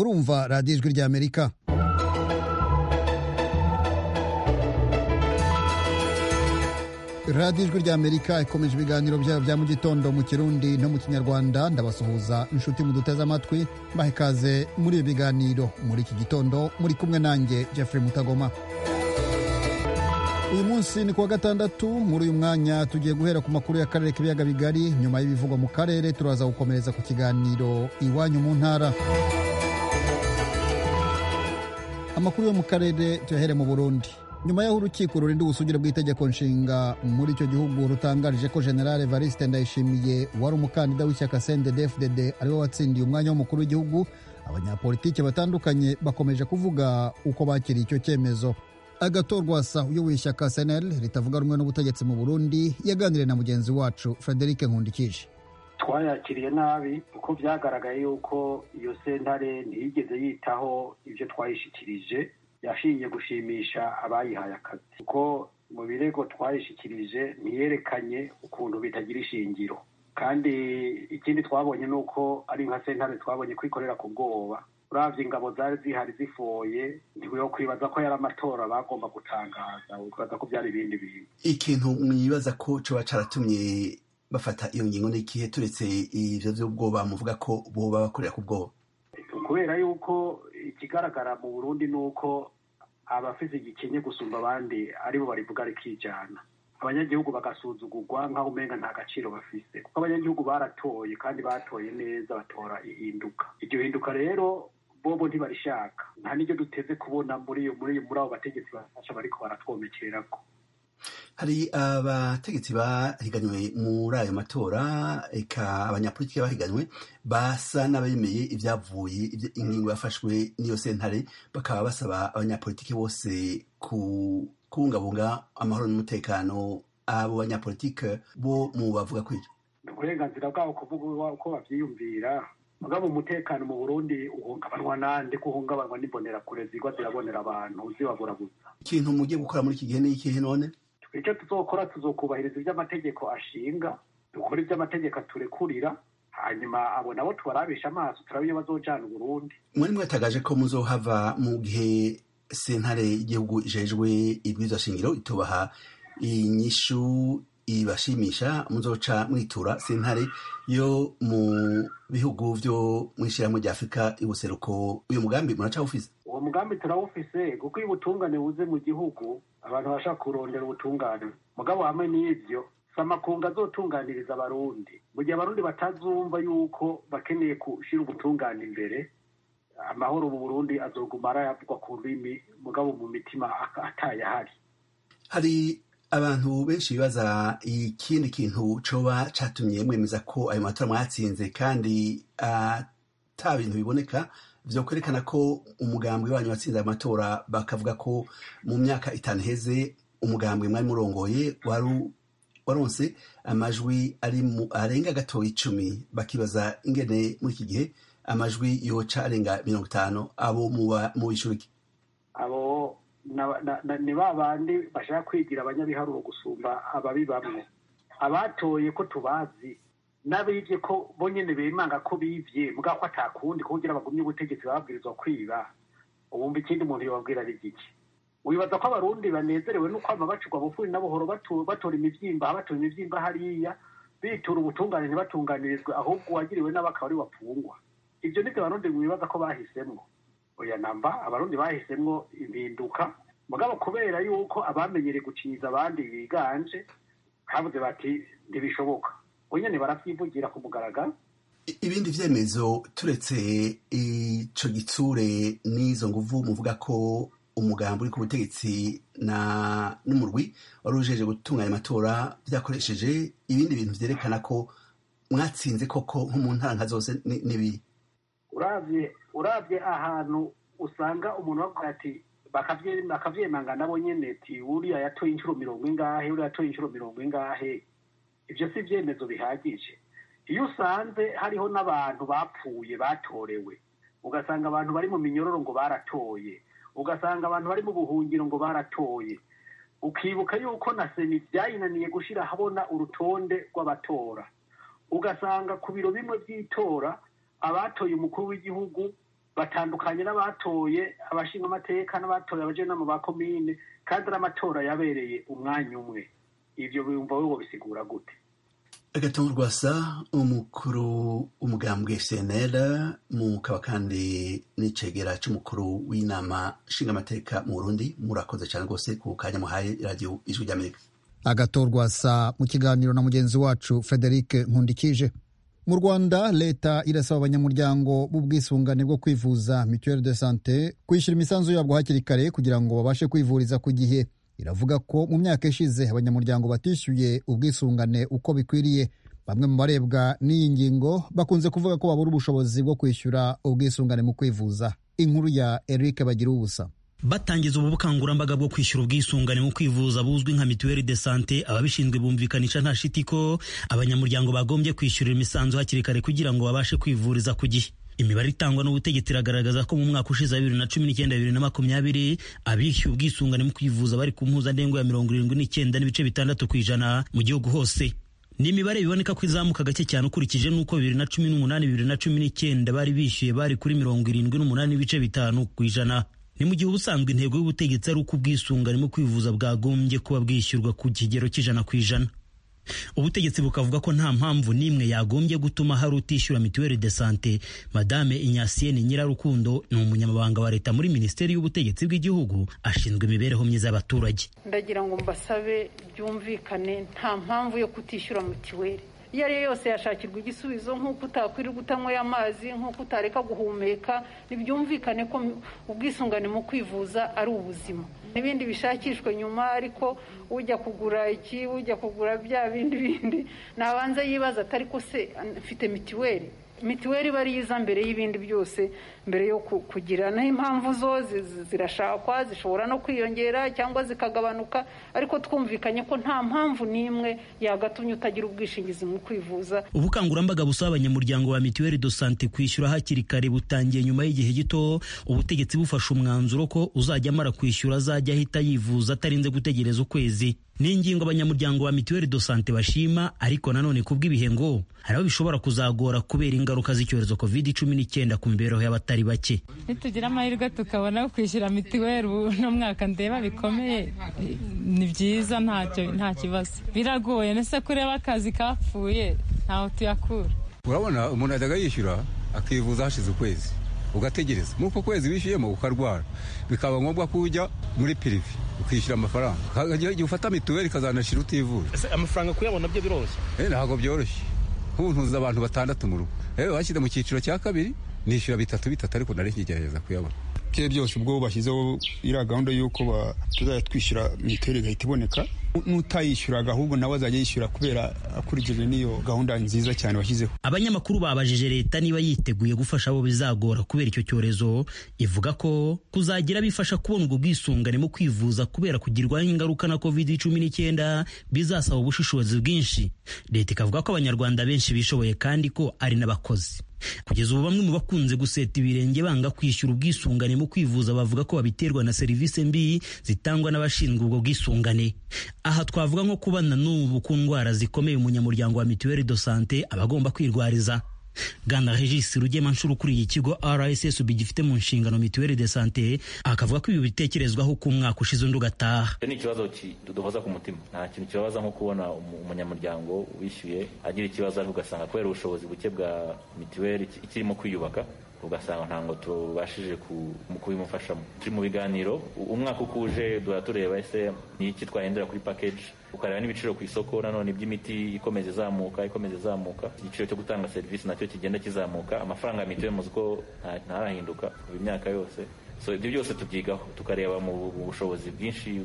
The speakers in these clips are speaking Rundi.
murumva radiyo ijwi ry'amerika radiyo ijwi ry'amerika ikomeje ibiganiro byayo bya mu gitondo mu kirundi no mu kinyarwanda ndabasuhuza inshuti muduteze amatwi mbaha ikaze muri ibi biganiro muri iki gitondo muri kumwe nanjye jeffrey mutagoma uyu munsi ni kuwa gatandatu muri uyu mwanya tugiye guhera ku makuru y'akarere k'ibiyaga bigari nyuma y'ibivugwa mu karere turaza gukomereza ku kiganiro iwanyu mu ntara amakuru yo mu karere tuyahere mu burundi nyuma y'aho urukiko rurinda ubusugire bw'itegeko nshinga muri icyo gihugu rutangarije ko general evariste ndayishimiye wari umukandida w'ishyaka cndd-fdd ariwe watsindiye umwanya w'umukuru w'igihugu abanyapolitiki batandukanye bakomeje kuvuga uko bakiriye icyo cyemezo agatorwasa uyoboye ishyaka senel ritavuga rumwe n'ubutegetsi mu burundi yaganiriye na mugenzi wacu frederic nkundikije twayakiriye nabi kuko byagaragaye yuko iyo sentare ntiyigeze yitaho ibyo twayishyikirije yashingiye gushimisha abayihaye akazi kuko mu birego twayishyikirije ntiyerekanye ukuntu bitagira ishingiro kandi ikindi twabonye ni uko ari nka sentare twabonye kwikorera ku bwoba uravye ingabo zari zihari zifoye ntiwiho kwibaza ko yari amatora bagomba gutangaza ukibaza ko byari ibindi bintu ikintu mwibaza ko coba caratumye bafata iyo ngingo n'ikihe turetse ivyo vy'ubwoba muvuga ko boba bakorera ku bwoba kubera yuko ikigaragara mu burundi ni uko abafise igikenye gusumba abandi aribo barivuga rikijana abanyagihugu bagasuzugurwa nk'aho umenga nta gaciro bafise kuko abanyagihugu baratoye kandi batoye neza batora ihinduka iryo hinduka rero bobo ntibarishaka nta n'iryo duteze kubona muri muri muri abo bategetsi bafasha bariko baratwomekerako hari abategetsi bahiganywe muri ayo matora eka abanyapolitiki bahiganywe basa n'abemeye ibyavuye ingingo yafashwe n'iyo sentare bakaba basaba abanyapolitiki bose kubungabunga amahoro n'umutekano abo banyapolitike bo mu bavuga kw'ibyo ni uburenganzira bwabo kuvuga uko bavyiyumvira mugabo umutekano mu burundi uhungabanwa nande ko uhungabanwa n'imbonerakure zigwa zirabonera abantu zibaburabuza ikintu mugiye gukora muri iki gihe ni ikihe none icyo tuzokora tuzokubahiriza ibyo amategeko ashinga dukora ibyo amategeko aturekurira hanyuma abo nabo tubarabisha amaso turabe iyo bazojana uburundi mwari mwatagaje ko muzohava mu gihe sentare y'igihugu ijejwe ibwirizwa shingiro itubaha inyishu ibashimisha muzoca mwitura sentare yo mu bihugu vyo mw'ishirahamwe rya afurika y'ubuseruko uyu mugambi muracawufise uwo mugambi turawufise kuko iyo ubutungane buze mu gihugu abantu bashaka kurondera ubutungane mugabo hamwe n'ivyo samakunga azotunganiriza abarundi mu gihe abarundi batazumva yuko bakeneye gushira ubutungane imbere amahoro mu burundi azoguma arayavugwa ku rurimi mugabo mu mitima atayahari hari abantu benshi bibaza ikindi kintu coba catumye mwemeza ko ayo matora mwatsinze kandi ata bintu biboneka vyo kwerekana ko umugambwe wanyu watsinze ayo matora bakavuga ko mu myaka itanu iheze umugambwe mwari murongoye wari waronse amajwi ari mu arenga gatoya icumi bakibaza ingene muri iki gihe amajwi yoca arenga mirongo itanu abo mu ishuri abo ni ba bandi bashaka kwigira abanyabiharuro gusumba ababi bamwe abatoye ko tubazi n'abibye ko bo nyene bemanga ko bivye mugabo ko atakundi kugira bagumye ubutegetsi bababwirizwa kwiba ubumva ikindi umuntu yobabwira ari giki wibaza ko abarundi banezerewe no kwama bacurwa bufuri na buhoro batora imivyimba batora imivyimba hariya bitura ubutungane ntibatunganirizwe ahubwo uwagiriwe n'abakaba ari wapfungwa ivyo nivyo abarundi mwibaza ko bahisemwo oya namba abarundi bahisemwo impinduka mugabo kubera yuko abamenyereye gucinyiza abandi biganje habuze bati ntibishoboka nyene baravyivugira ku mugaragaro ibindi vyemezo turetse ico gitsure n'izo nguvu muvuga ko umugambi uri ku butegetsi na n'umurwi wari ujeje gutunganya amatora vyakoresheje ibindi bintu vyerekana ko mwatsinze koko nko mu ntara nka zose n'ibiri uravye uravye ahantu usanga umuntu bavuga ati bakavyemanga nabo nyene ti uriya yatoye inshuro mirongo ingahe uriya yatoye inshuro mirongo ingahe ivyo si ivyemezo bihagije iyo usanze hariho n'abantu bapfuye batorewe ugasanga abantu bari mu minyororo ngo baratoye ugasanga abantu bari mu buhungiro ngo baratoye ukibuka yuko na seni byayinaniye gushira habona urutonde rw'abatora ugasanga ku biro bimwe by'itora abatoye umukuru w'igihugu batandukanye n'abatoye abashinga amateka n'abatoye abajenama ba komine kandi ari amatora yabereye umwanya umwe ivyo biyumva wowe bisigura gute agatongo rwasa umukuru w'umugambwe cnl mukaba kandi n'icegera c'umukuru w'inama nshingamateka mu burundi murakoze cyane rwose ku kanya muhaye radiyo ijwi ry'amerika agatorwasa mu kiganiro na mugenzi wacu frederic nkundikije mu rwanda leta irasaba abanyamuryango b'ubwisungane bwo kwivuza mituelle de sante kwishyura imisanzu yabwo hakiri kare kugira ngo babashe kwivuriza ku gihe iravuga ko mu myaka ishize abanyamuryango batishyuye ubwisungane uko bikwiriye bamwe mu barebwa n'iyi ngingo bakunze kuvuga ko babura ubushobozi bwo kwishyura ubwisungane mu kwivuza inkuru ya eric bagira ubusa batangiza ubu bukangurambaga bwo kwishyura ubwisungane mu kwivuza buzwi nka mituweli de sante ababishinzwe bumvikanisha nta shiti ko abanyamuryango bagombye kwishyurira imisanzu hakiri kare kugira ngo babashe kwivuriza ku gihe imibare itangwa n'ubutegetsi iragaragaza ko mu mwaka ushize wa bibiri na cumi n'icyenda bibiri na makumyabiri abishyuye ubwisungane mu kwivuza bari ku mpuzandengo ya mirongo irindwi n'icyenda n'ibice bitandatu ku ijana mu gihugu hose ni imibare biboneka ko izamuka gake cyane ukurikije n'uko bibiri na cumi n'umunani bibiri na cumi n'icyenda bari bishyuye bari kuri mirongo irindwi n'umunani n'ibice bitanu ku ijana ni mu gihe ubusanzwe intego y'ubutegetsi ari uko ubwisungane mu kwivuza bwagombye kuba bwishyurwa ku kigero cy'ijana ku ijana ubutegetsi bukavuga ko nta mpamvu n'imwe yagombye gutuma hari utishyura mituweli de sante madame inyasiyeni nyirarukundo ni umunyamabanga wa leta muri minisiteri y'ubutegetsi bw'igihugu ashinzwe imibereho myiza y'abaturage ndagira ngo mbasabe byumvikane nta mpamvu yo kutishyura mituweli iyo ari yo yose yashakirwa igisubizo nk'uko utakwirirwa utanyweye amazi nk'uko utareka guhumeka ntibyumvikane ko ubwisungane mu kwivuza ari ubuzima n'ibindi bishakishwe nyuma ariko ujya kugura iki ujya kugura bya bindi bindi nabanza yibaza atari ko se mfite mituweli mituweli iba ari iza mbere y'ibindi byose mbere yo kugira naho impamvu zo zirashakwa zishobora no kwiyongera cyangwa zikagabanuka ariko twumvikanye ko nta mpamvu n'imwe yagatumye utagira ubwishingizi mu kwivuza ubukangurambaga busaba abanyamuryango ba mituweli do sante kwishyura hakiri kare butangiye nyuma y'igihe gito ubutegetsi bufashe umwanzuro ko uzajya amara kwishyura azajya ahita yivuza atarinze gutegereza ukwezi ni ingingo abanyamuryango ba mituweli do sante bashima ariko nanone kubw'ibihe ngo hari aho bishobora kuzagora kubera ingaruka z'icyorezo covid cumi n'icyenda ku mibereho y'abatari bake nitugira amahirwe tukabona kwishyura mituweli uno mwaka ndeba bikomeye ni byiza ntacyo nta kibazo biragoye nese kureba akazi kapfuye ntaho tuyakura urabona umuntu ajyaga yishyura akivuza hashize ukwezi ugategereza muri uko kwezi wishyuyemo ukarwara bikaba ngombwa ko ujya muri pirive ukishyura amafaranga igihe ufata mituweli ikazanashira utivuje amafaranga kuyabona byo biroroshye ntabwo byoroshye nk'ubu ntuzi abantu batandatu mu rugo rero bashyize mu cyiciro cya kabiri nishyura bitatu bitatu ariko nari nkigerageza kuyabona bye byose ubwo bashyizeho iriya gahunda y'uko tuzajya twishyura mituweli igahita iboneka n'utayishyuraga ahubwo nawe azajya yishyura kubera akurikije n'iyo gahunda nziza cyane washyizeho abanyamakuru babajije leta niba yiteguye gufasha abo bizagora kubera icyo cyorezo ivuga ko kuzagira bifasha kubona ubwo bwisungane mu kwivuza kubera kugirwaho ingaruka na covid cumi n'icyenda bizasaba ubushishozi bwinshi leta ikavuga ko abanyarwanda benshi bishoboye kandi ko ari n'abakozi kugeza ubu bamwe mu bakunze guseta ibirenge banga kwishyura ubwisungane mu kwivuza bavuga ko babiterwa na serivisi mbi zitangwa n'abashinzwe ubwo bwisungane aha twavuga nko kubana n'ubu ku ndwara zikomeye umunyamuryango wa mituweli do sante aba agomba kwirwariza Bwana Regis Rugemanshuro ukuriye ikigo RSSB gifite mu nshingano mituweli de sante akavuga ko ibi bitekerezwaho ku mwaka ushize undi ugataha ni ikibazo kiduhoza ku mutima nta kintu kibabaza nko kubona umunyamuryango wishyuye agira ikibazo ariko ugasanga kubera ubushobozi buke bwa mituweli ikirimo kwiyubaka ugasanga ntabwo tubashije kubimufashamo turi mu biganiro umwaka uko uje duhora tureba ese ni iki twahindura kuri package ukareba n'ibiciro ku isoko nanone by'imiti ikomeza izamuka ikomeza izamuka igiciro cyo gutanga serivisi nacyo kigenda kizamuka amafaranga ya mituweli muzi ko ntarahinduka mu myaka yose so ibyo byose tubyigaho tukareba mu bushobozi bwinshi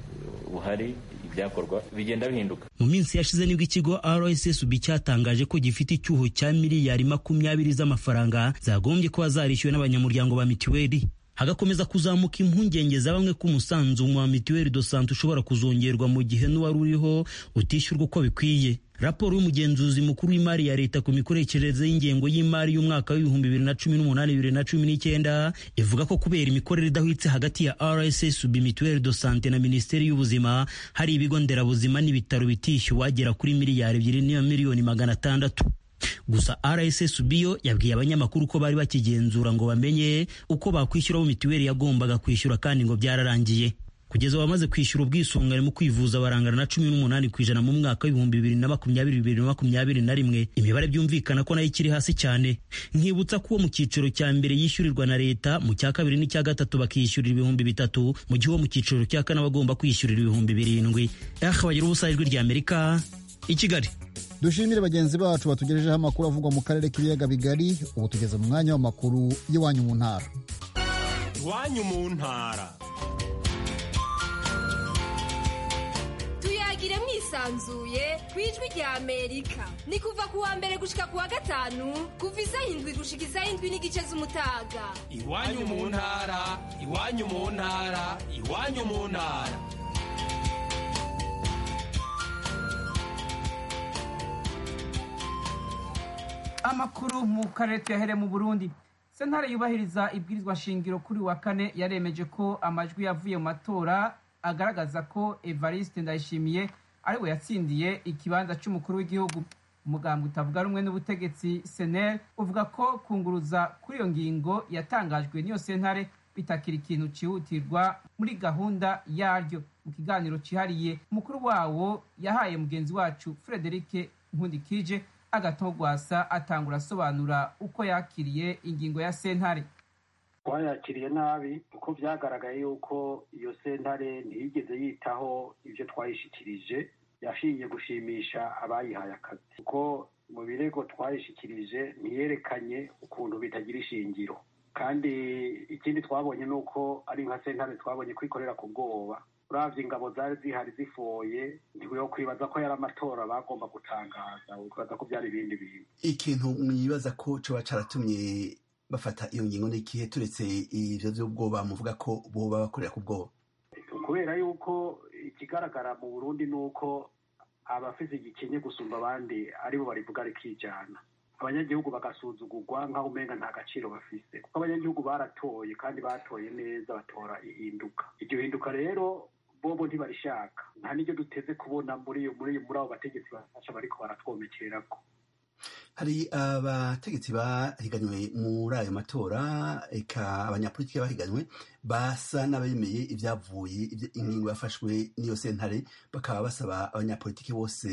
buhari ibyakorwa bigenda bihinduka mu minsi yashize nibwo ikigo rssb cyatangaje ko gifite icyuho cya miliyari makumyabiri z'amafaranga zagombye kuba zarishyuwe n'abanyamuryango ba mituweli hagakomeza kuzamuka impungenge za bamwe ko umusanzu wa mituweli do sante ushobora kuzongerwa mu gihe n'uwari uriho utishyurwa uko bikwiye raporo y'umugenzuzi mukuru w'imari ya leta ku mikoreshereze y'ingengo y'imari y'umwaka w'ibihumbi bibiri na cumi n'umunani bibiri na cumi n'icyenda ivuga ko kubera imikorere idahwitse hagati ya rssb mituweli do sante na minisiteri y'ubuzima hari ibigo nderabuzima n'ibitaro bitishyuwe agera kuri miliyari ebyiri n'iyo miliyoni magana atandatu gusa rssb yo yabwiye abanyamakuru ko bari bakigenzura ngo bamenye uko bakwishyuraho mituweli yagombaga kwishyura kandi ngo byararangiye kugeza abamaze kwishyura ubwisungane mu kwivuza barangana na cumi n'umunani ku ijana mu mwaka w'ibihumbi bibiri na makumyabiri bibiri na makumyabiri na rimwe imibare byumvikana ko nayo ikiri hasi cyane nkibutsa ko uwo mu cyiciro cya mbere yishyurirwa na leta mu cya kabiri n'icya gatatu bakishyurira ibihumbi bitatu mu gihe uwo mu cyiciro cya kane bagomba kwishyurira ibihumbi birindwi aha bagira ubusa ijwi rya amerika i kigali dushimire bagenzi bacu batugejejeho amakuru avugwa mu karere k'ibiyaga bigari ubu tugeze mu mwanya w'amakuru y'iwanyu mu ntara iwanyu mu ntara tuyagire mwisanzuye ku ijwi rya amerika ni kuva ku wa mbere gushika ku wa gatanu kuva isaha indwi gushika isaha indwi n'igice z'umutaga iwanyu mu ntara iwanyu mu ntara iwanyu mu ntara amakuru mu karere tuyahere mu burundi sentare yubahiriza ibwirizwa shingiro kuri wa kane yaremeje ko amajwi yavuye mu matora agaragaza ko evariste ndayishimiye ariwe yatsindiye ikibanza cy'umukuru w'igihugu umugambwe utavuga rumwe n'ubutegetsi senel uvuga ko kunguruza kuri iyo ngingo yatangajwe n'iyo sentare bitakira ikintu cyihutirwa muri gahunda yaryo mu kiganiro cyihariye umukuru wawo yahaye mugenzi wacu frederike nkundikije agatogwasa atangura asobanura uko yakiriye ingingo ya sentare twayakiriye nabi kuko byagaragaye yuko iyo sentare ntiyigeze yitaho ibyo twayishyikirije yashiye gushimisha abayihaye akazi kuko mu birego twayishyikirije ntiyerekanye ukuntu bitagira ishingiro kandi ikindi twabonye ni uko ari nka sentare twabonye kwikorera ku bwoba uravye ingabo zari zihari zifoye ntiwiho kwibaza ko yari amatora bagomba gutangaza ukwibaza ko byari ibindi bintu ikintu mwibaza ko coba caratumye bafata iyo ngingo n'ikihe turetse ivyo vy'ubwoba muvuga ko boba bakorera ku bwoba kubera yuko ikigaragara mu burundi ni uko abafise igikenye gusumba abandi aribo barivuga rikijana abanyagihugu bagasuzugurwa nk'aho umenga nta gaciro bafise kuko abanyagihugu baratoye kandi batoye neza batora ihinduka iryo hinduka rero bobo ntibarishaka nta n'iryo duteze kubona muri muri muri abo bategetsi bafasha bariko baratwomekererako hari abategetsi bahiganywe muri ayo matora eka abanyapolitiki bahiganywe basa n'abemeye ibyavuye ingingo yafashwe n'iyo sentare bakaba basaba abanyapolitiki bose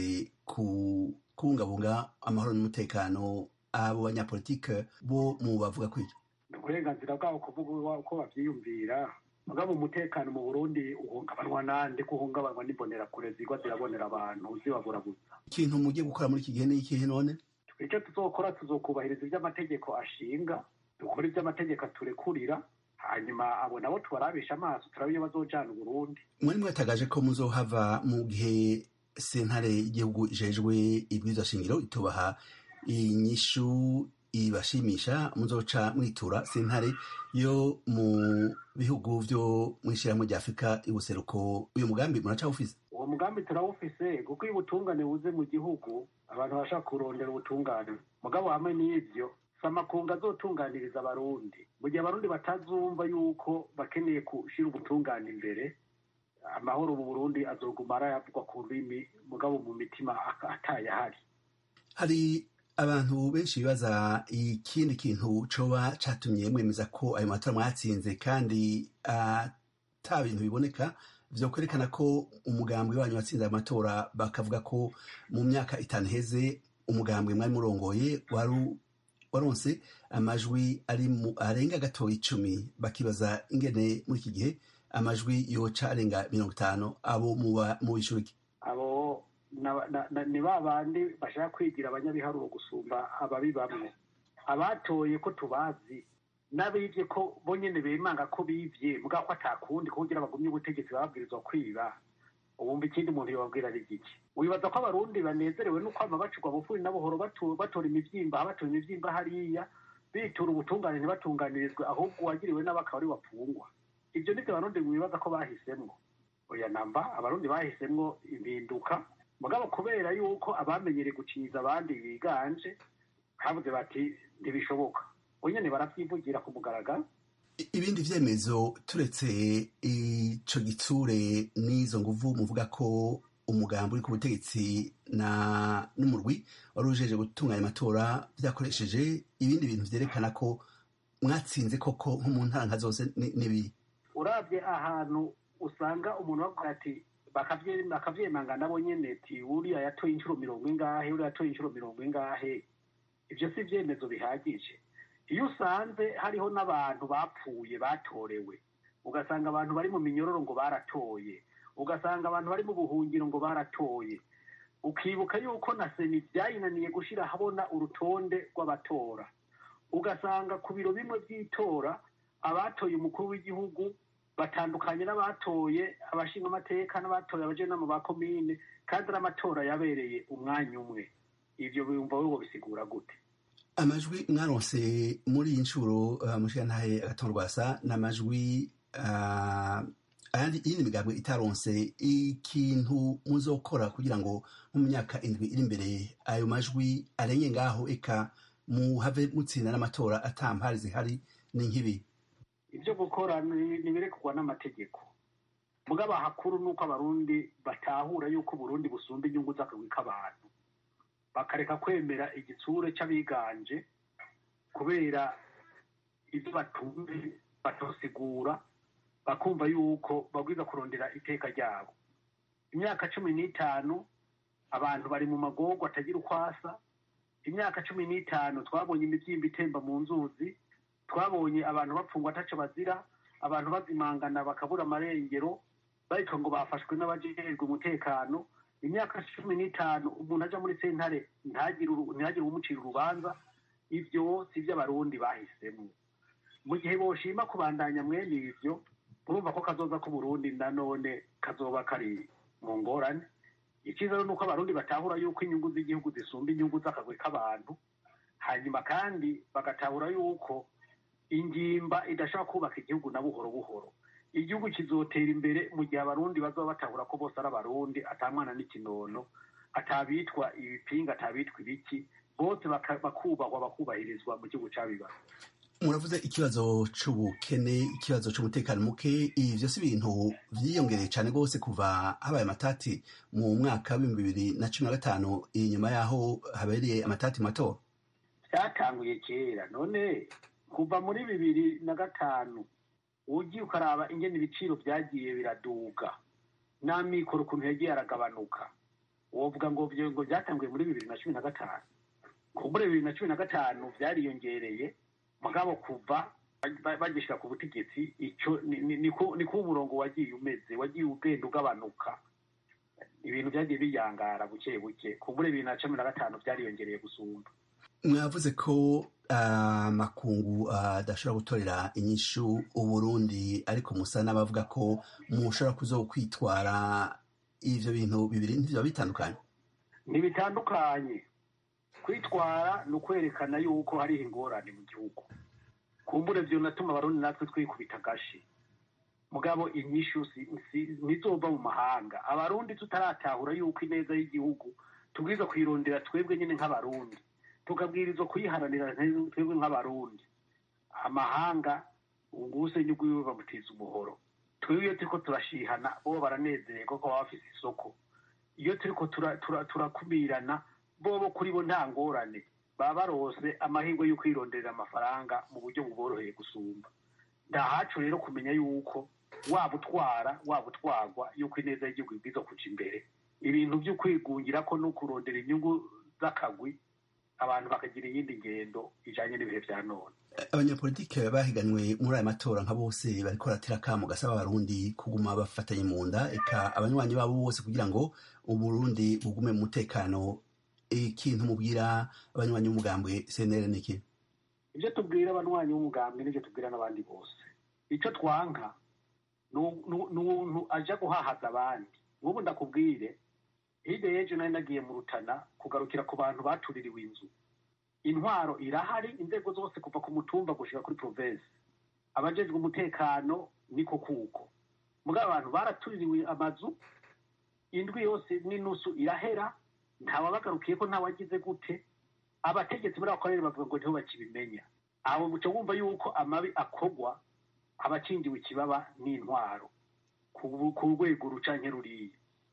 kubungabunga amahoro n'umutekano abo banyapolitike bo mu bavuga kw'ibyo uburenganzira bwabo kuvuga uko bavyiyumvira mugabo umutekano mu burundi uhungabanwa nande ko uhungabanwa n'imbonerakure zigwa zirabonera abantu zibabura gusa ikintu mugiye gukora muri iki gihe ni ikihe none icyo tuzokora tuzokubahiriza iby'amategeko ashinga dukora iby'amategeko aturekurira hanyuma abo nabo tubarabisha amaso turabe iyo bazojana uburundi mwari mwatagaje ko muzohava mu gihe sentare y'igihugu ijejwe ibwirizwa shingiro itubaha inyishu ibashimisha muzoca mwitura sentare yo mu bihugu vyo mw'ishirahamwe rya afurika y'ubuseruko uyu mugambi muracawufise uwo mugambi turawufise kuko iyo ubutungane buze mu gihugu abantu bashaka kurondera ubutungane mugabo hamwe n'ivyo samakunga azotunganiriza abarundi mu gihe abarundi batazumva yuko bakeneye gushira ubutungane imbere amahoro mu burundi azoguma arayavugwa ku rurimi mugabo mu mitima atayahari hari abantu benshi bibaza ikindi kintu coba catumye mwemeza ko ayo matora mwatsinze kandi ata bintu biboneka vyo kwerekana ko umugambwe wanyu watsinze ayo matora bakavuga ko mu myaka itanu iheze umugambwe mwari murongoye wari waronse amajwi ari mu arenga gatoya icumi bakibaza ingene muri iki gihe amajwi yoca arenga mirongo itanu abo mu bishuriki abo ni ba bandi bashaka kwigira abanyabiharuro gusumba ababi bamwe abatoye ko tubazi n'abibye ko bo nyine bimanga ko bibye mbwa ko atakundi kugira bagumye ubutegetsi bababwirizwa kwiba ubumva ikindi muntu yobabwira ari giki wibaza ko abarundi banezerewe no kwama bacurwa bufuri na buhoro batora imivyimba batora imivyimba hariya bitura ubutungane ntibatunganirizwe ahubwo uwagiriwe nabi akaba ari wapfungwa ibyo nivyo abarundi wibaza ko bahisemwo oya namba abarundi bahisemwo impinduka mugabo kubera yuko abamenyereye guciza abandi biganje habuze bati ntibishoboka nyene baravyivugira ku mugaragaro ibindi vyemezo turetse ico gitsure n'izo nguvu muvuga ko umugambi uri ku butegetsi na n'umurwi wari ujeje gutunganya amatora byakoresheje ibindi bintu vyerekana ko mwatsinze koko nko mu ntara nka zose n'ibi urabye ahantu usanga umuntu bavuga ati bakavyemanga nabo nyene ati uriya yatoye inshuro mirongo ingahe uriya yatoye inshuro mirongo ingahe ivyo si ivyemezo bihagije iyo usanze hariho n'abantu bapfuye batorewe ugasanga abantu bari mu minyororo ngo baratoye ugasanga abantu bari mu buhungiro ngo baratoye ukibuka yuko na seni byayinaniye gushyira ahabona urutonde rw'abatora ugasanga ku biro bimwe by'itora abatoye umukuru w'igihugu batandukanye n'abatoye abashinga amateka n'abatoye abajenama ba komine kandi n'amatora yabereye umwanya umwe ibyo biyumva wowe bisigura gute amajwi mwaronse muri iyi nshuro uh, mushirantahe agatorwasa n'amajwi uh, ayandi iyindi migambwe itaronse ikintu muzokora kugira ngo mu myaka indwi iri imbere ayo majwi arenge ngaho eka muhave mutsinda n'amatora atampari zihari ni nk'ibi ibyo gukora nibirekurwa n'amategeko mugabo hakuru nuko abarundi batahura yuko uburundi busumba inyungu z'akagwi k'abantu bakareka kwemera igitsure c'abiganje kubera ibyo batumve batosigura bakumva yuko babwiza kurondera iteka ryabo imyaka cumi n'itanu abantu bari mu magorwa atagira ukwasa imyaka cumi n'itanu twabonye imibyimba itemba mu nzuzi twabonye abantu bapfungwa ataco bazira abantu bazimangana bakabura amarengero bariko ngo bafashwe n'abajejwe umutekano imyaka cumi n'itanu umuntu aja muri sentare ntihagire umucira urubanza ivyo si vyo abarundi bahisemo mu gihe boshima kubandanya mwene ivyo urumva ko kazoza k'uburundi nanone kazoba kari mu ngorane icyiza ni uko abarundi batahura yuko inyungu z'igihugu zisumba inyungu z'akagwi k'abantu hanyuma kandi bagatahura yuko ingimba idashobora kubaka igihugu na buhoro buhoro igihugu kizotera imbere mu gihe abarundi bazaba batahura ko bose ari abarundi atamwana n'ikinono atabitwa ibipinga atabitwa ibiki bose bakubahwa bakubahirizwa mu gihugu cabibaza muravuze ikibazo c'ubukene ikibazo c'umutekano muke ibi vyose ibintu vyiyongereye cane rwose kuva habaye amatati mu mwaka w'ibihumbi bibiri na cumi na gatanu inyuma y'aho habereye amatati matora vyatanguye kera none kuva muri bibiri na gatanu ugiye ukaraba ingene ibiciro vyagiye biraduga n'amikoro ukuntu yagiye aragabanuka wovuga ngo ngo vyatanguye muri bibiri na cumi na gatanu kumbure bibiri na cumi na gatanu vyariyongereye mugabo kuva bagishika ku butegetsi ico niko umurongo wagiye umeze wagiye ugenda ugabanuka ibintu vyagiye biyangara buke buke kumbure bibiri na cumi na gatanu vyariyongereye gusumba mwavuze ko amakungu adashobora gutorera inyishu uburundi ariko musa n'abavuga ko mushobora kuzokwitwara ivyo bintu bibiri ntivyo bitandukanye ntibitandukanye kwitwara ni ukwerekana yuko hariho ingorane mu gihugu kumbure vyo natuma abarundi natwe twikubita agashi mugabo inyishu ntizova mu mahanga abarundi tutaratahura yuko ineza y'igihugu tubwiza kuyirondera twebwe nyine nk'abarundi tukabwirizwa kuyiharanira twebwe nk'abarundi amahanga ubuse nyugwiwe bamutiza umuhoro twebwe iyo turiko turashihana bo baranezererwa ko baba bafise isoko iyo turiko turakumirana bobo kuri bo nta ngorane baba barose amahirwe yo kwironderera amafaranga mu buryo buboroheye gusumba ndahacu rero kumenya yuko waba utwara waba utwarwa yuko ineza y'igihugu ibwiza kuja imbere ibintu vyo kwigungira ko no kurondera inyungu z'akagwi abantu bakagira iyindi ngendo ijanye n'ibihe vya none abanyapolitike bahiganwe muri aya matora nka bose bariko baratera akamo gasaba abarundi kuguma bafatanye mu nda eka abanywanyi babo bose kugira ngo uburundi bugume mu mutekano ikintu mubwira abanywanyi b'umugambwe cnr niki ivyo tubwira abanywanyi b'umugambwe n'ivyo tubwira n'abandi bose ico twanka n'umuntu aja guhahaza abandi nk'ubu ndakubwire hirya y'ejo nari nagiye mu rutana kugarukira ku bantu batuririwe inzu intwaro irahari inzego zose kuva ku mutumba gushika kuri provinsi abajejwe umutekano niko kuko mugabo abantu baratuririwe amazu indwi yose n'inusu irahera ntawabagarukiye ko ntawagize gute abategetsi muri ako karere bavuga ngo niho bakibimenya aho muca wumva yuko amabi akogwa abakingiwe ikibaba n'intwaro ku rwego rucanke ruriya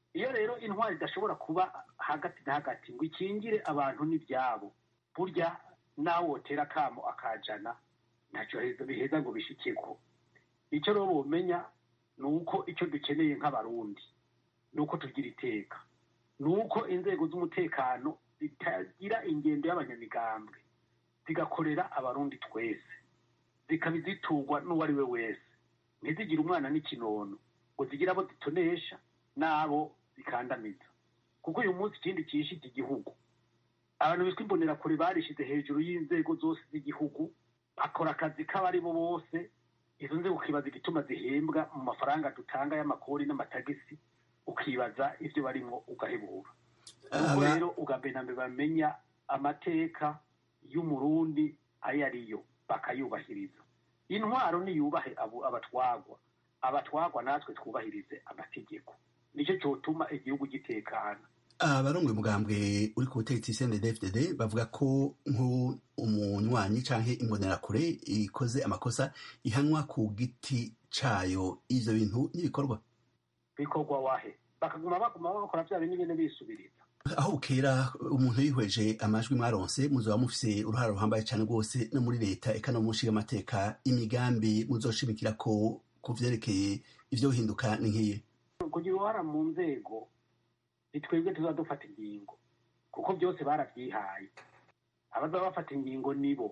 iyo rero intwari idashobora kuba hagati na hagati ngo ikingire abantu n'ibyabo burya nawe wotera akamo akajana ntacyo biheza ngo bishikeko icyo rero bomenya ni uko icyo dukeneye nk'abarundi ni uko tugira iteka ni uko inzego z'umutekano zitagira ingendo y'abanyamigambwe zigakorera abarundi twese zikaba iziturwa n'uwo ari we wese ntizigire umwana n'ikinono ngo zigire abo zitonesha n'abo zikandamiza kuko uyu munsi ikindi cyishe iki gihugu abantu bitwa imbonerakure barishize hejuru y'inzego zose z'igihugu bakora akazi k'abari bo bose izo nzego ukibaza igituma zihembwa mu mafaranga dutanga y'amakori n'amatagisi ukibaza ibyo barimo ugahebura ubwo rero ugambere bamenya amateka y'umurundi ayo ariyo bakayubahiriza intwaro niyubahe abatwagwa abatwagwa natwe twubahirize amategeko nicyo cyotuma igihugu gitekana abarongoye umugambwe uri ku butegetsi cndfdd bavuga ko nk'umunywanyi canke imbonerakure ikoze amakosa ihanwa ku giti cayo ivyo bintu n'ibikorwa bikorwa wahe bakaguma baguma bakora vya bintu nyene bisubiriza aho bukera umuntu yihweje amajwi mwaronse muzoba mufise uruhara ruhambaye cane rwose no muri leta eka no mu nshingamateka imigambi muzoshimikira ko ku vyerekeye ivyo bihinduka ni nk'iyi kugira uruhara mu nzego ni twebwe tuza dufata ingingo kuko byose barabyihaye abazaba bafata ingingo nibo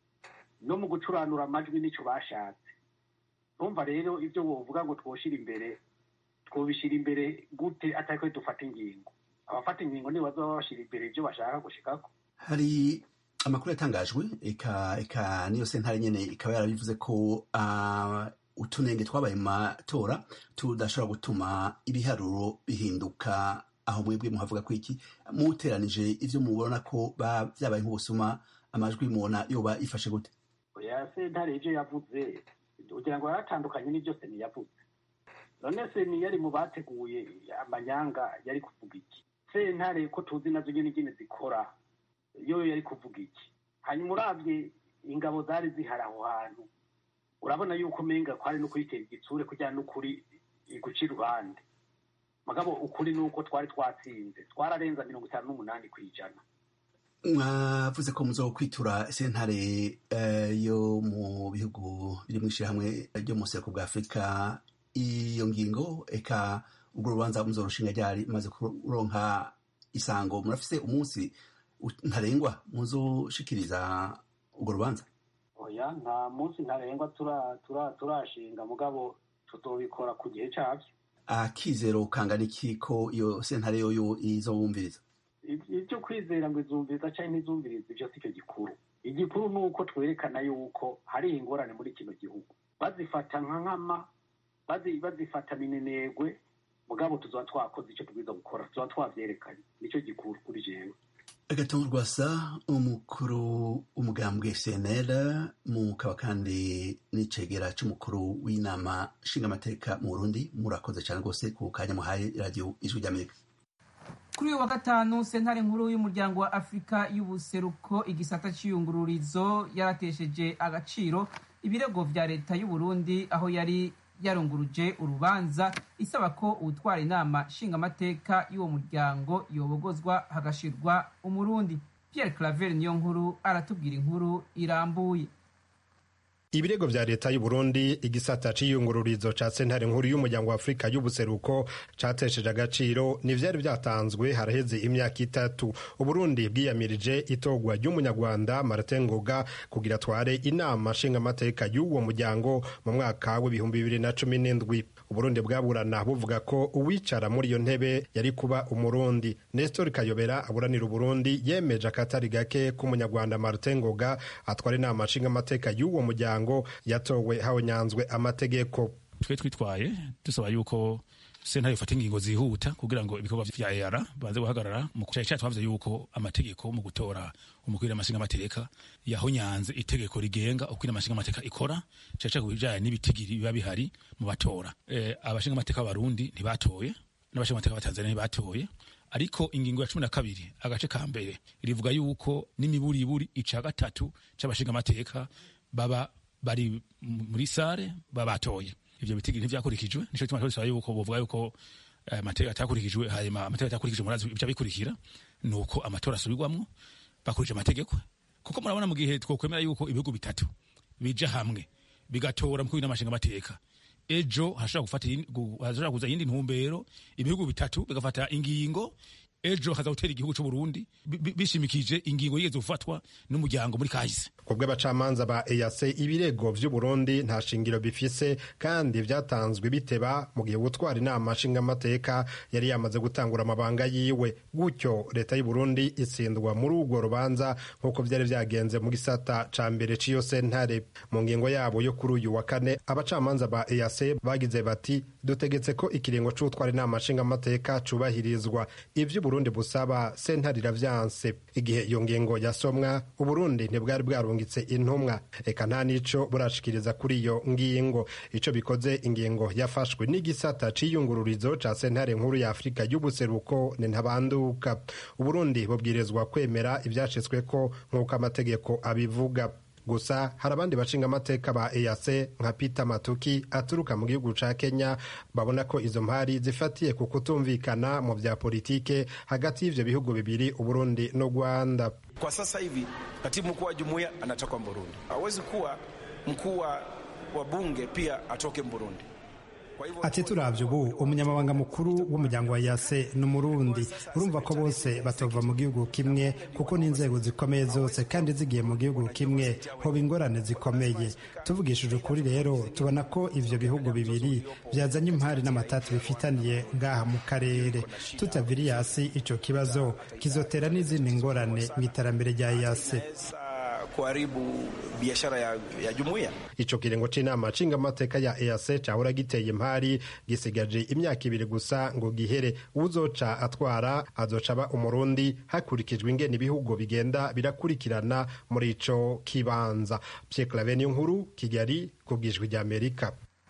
no mu gucuranura amajwi nicyo bashatse numva rero ibyo wovuga ngo twoshire imbere twobishyira imbere gute atari ko dufata ingingo abafata ingingo nibo bazaba bashyira imbere ibyo bashaka gushikako hari amakuru yatangajwe eka eka niyo sentare nyene ikaba yarabivuze ko uh, utunenge twabaye mu matora tudashobora gutuma ibiharuro bihinduka aho mwebwe muhavuga ko iki muteranije ivyo mubona ko vyabaye nk'ubusuma amajwi mubona yoba ifashe gute oya sentare ivyo yavuze kugira ngo yaratandukanye n'ivyo seni yavuze none seni yari mu bateguye amanyanga yari kuvuga iki sentare ko tuzi nazo nyene nyene zikora yo yari kuvuga iki hanyuma uravye ingabo zari zihari aho hantu urabona yuko umenga kwari no kuyitera igitsure kugira n'ukuri guca iruhande mugabo ukuri ni uko twari twatsinze twararenza mirongo itanu n'umunani ku ijana mwavuze ko muzo kwitura sentare yo mu bihugu biri mu ishyirahamwe ryo mu buseruko bwa afurika iyo ngingo eka ubwo rubanza muzorushinga ryari maze kuronka isango murafise umunsi ntarengwa muzoshikiriza urwo rubanza oya nta munsi ntarengwa turashinga mugabo tutobikora ku gihe cyabyo akizero kangana iki ko iyo sentare yoyo izobumviriza ibyo kwizera ngo izumviriza cyangwa ntizumviriza ibyo si cyo gikuru igikuru ni uko twerekana yuko hari ingorane muri kino gihugu bazifata nka nkama bazifata minenegwe mugabo tuzaba twakoze icyo tubwiza gukora tuzaba twavyerekanye nicyo gikuru kuri jewe agatongo rwasa umukuru w'umugambwe cnl mukaba kandi n'icegera c'umukuru w'inama nshingamateka mu burundi murakoze cyane rwose ku kanya muhaye radiyo ijwi ry'amerika kuri uyu wa gatanu sentare nkuru y'umuryango wa afurika y'ubuseruko igisata cy'iyungururizo yaratesheje agaciro ibirego vya leta y'uburundi aho yari yarunguruje urubanza isaba ko utwara inama nshingamateka y'uwo muryango yobogozwa hagashirwa umurundi pierre claver niyo nkuru aratubwira inkuru irambuye ibirego vya leta y'u Burundi igisata c'iyungururizo ca sentare nkuru y'umuryango wa Afurika y'ubuseruko catesheje agaciro ni vyari vyatanzwe haraheze imyaka itatu Uburundi bwiyamirije itogwa ry'umunyarwanda Martin Ngoga kugira atware inama nshingamateka y'uwo muryango mu mwaka w'ibihumbi bibiri na cumi n'indwi Uburundi bwaburana buvuga ko uwicara muri iyo ntebe yari kuba umurundi Nestor Kayobera aburanira Uburundi yemeje akatari gake k'umunyarwanda Martin Ngoga atwara inama nshingamateka y'uwo muryango yatowe hawonyanzwe amategeko twe twitwaye dusaba yuko sentare ifata ingingo zihuta kugira ngo ibikorwa vya EAR baze guhagarara mu cyayi cyacu twavuze yuko amategeko mu gutora umukuru w'amashinga amateka yahonyanze itegeko rigenga uko amashinga amateka ikora cyayi cyacu bijanye n'ibitigiri biba bihari mu batora e, abashinga amateka b'abarundi ntibatoye n'abashinga amateka b'atanzania ntibatoye ariko ingingo ya cumi na kabiri agace ka mbere rivuga yuko n'imiburiburi ica gatatu c'abashinga amateka baba bari muri sare baba batoye ivyo bitigiri ntivyakurikijwe nico gituma twasaba yuko bovuga yuko amategeko atakurikijwe hanyuma amategeko atakurikijwe murazi ibyo bikurikira ni uko amatora asubirwamwo bakurikije amategeko kuko murabona mu gihe twokwemera yuko ibihugu bitatu bija hamwe bigatora mu kwina amashinga amateka ejo hashobora gufata hashobora kuza iyindi ntumbero ibihugu bitatu bigafata ingingo ejo haza gutera igihugu cy'u Burundi bishimikije ingingo yigeze gufatwa n'umuryango muri kahise kubwo abacamanza ba EAC ibirego vy'u Burundi nta shingiro bifise kandi vyatanzwe biteba mu gihe gutwara inama nshingamateka yari yamaze gutangura amabanga yiwe gutyo leta y'u Burundi itsindwa muri urwo rubanza nk'uko vyari vyagenze mu gisata ca mbere c'iyo sentare mu ngingo yabo yo kuri uyu wa kane abacamanza ba EAC bagize bati dutegetse ko ikiringo c'utwara inama nshingamateka cubahirizwa ivyo Burundi busaba sentare iravyanse igihe iyo ngingo yasomwa Uburundi ntibwari bwarungitse intumwa eka nta nico burashikiriza kuri iyo ngingo ico bikoze ingingo yafashwe n'igisata c'iyungururizo ca sentare nkuru ya Afurika y'ubuseruko ni ntabanduka Uburundi bubwirizwa kwemera ivyashitsweko nk'uko amategeko abivuga gusa hari abandi bashinga amateka ba EAC nka Peter Matuki aturuka mu gihugu ca Kenya babona ko izo mpari zifatiye ku kutumvikana mu vya politike hagati y'ivyo bihugu bibiri Uburundi no Rwanda. Kwa sasa hivi katibu mkuu wa jumuiya anatoka Burundi, hawezi kuwa mkuu wa bunge pia atoke Burundi. ati turavye ubu umunyamabanga mukuru w'umuryango wa yase ni umurundi urumva ko bose batova mu gihugu kimwe kuko n'inzego zikomeye zose kandi zigiye mu gihugu kimwe hoba ingorane zikomeye tuvugishije ukuri rero tubona ko ivyo bihugu bibiri vyazanye impari n'amatatu bifitaniye ngaha mu karere tutaviri yasi ico kibazo kizotera n'izindi ngorane mu iterambere rya yase kuharibu biashara ya, ya jumuiya. Ico kiringo c'inama nshingamateka ya EAC cahora giteye impari gisigaje imyaka ibiri gusa ngo gihere uzoca atwara azoca aba umurundi hakurikijwe ingene ibihugu bigenda birakurikirana muri ico kibanza. Pierre Claver nkuru Kigali kubwijwi rya Amerika.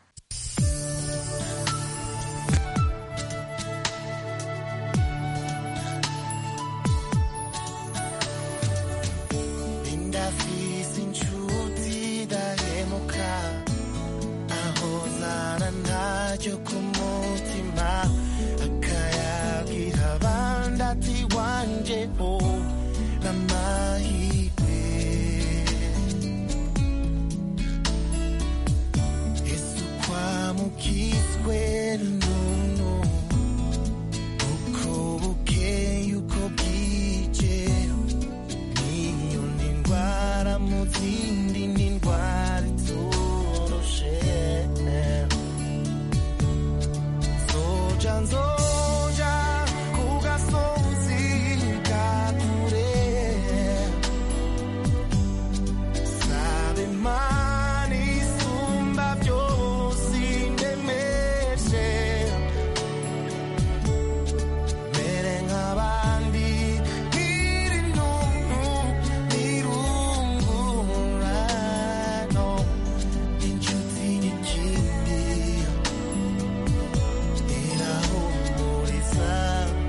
cyo ku mutima akayagira abandi ati wanje ho n'amahirwe yesu kwamukizwe n'umuntu uko bukeye uko bwije n'inyoni ndwara mu zindi n'indwara itoroshe nzoja nzoja ku gasozi ka kure sabe imana isumba byose indemeshe mere nk'abandi nkiri ntuntu nirungurano inshuti n'ikindi irahumuriza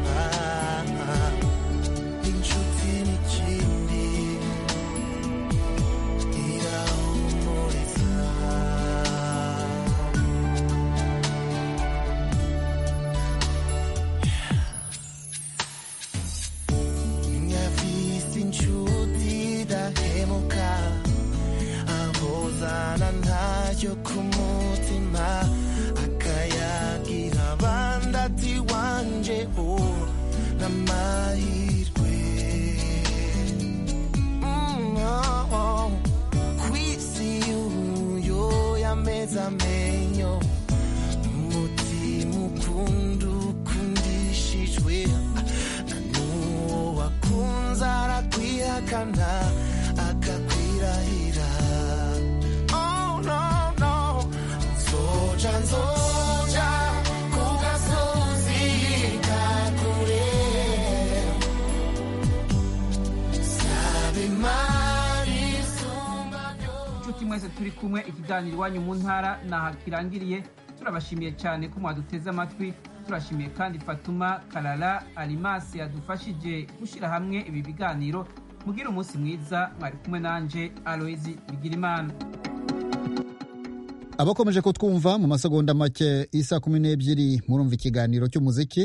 inshuti n'ikindi irahumuriza nyafise inshuti idahemuka ahozana ntayo ku mutima akayagira abandi ati wanje ho n'amahirwe Mm, oh, oh. kwisi uyo yameze amenyo umutima ukunda ukundishijwe na n'uwo wakunze arakwihakana akakwirahira oh, no, no. nzoja nzoja ku gasozi ka kure sabe imana isumba inshuti mwese turi kumwe ikiganiro iwanyu mu ntara naha kirangiriye turabashimiye cyane ko mwaduteze amatwi turashimiye kandi fatuma karara arimasi yadufashije gushyira hamwe ibi biganiro mugire umunsi mwiza mwari kumwe nanje aloyizi bigirimana abakomeje kutwumva mu masegonda make isa kumi n'ebyiri murumva ikiganiro cy'umuziki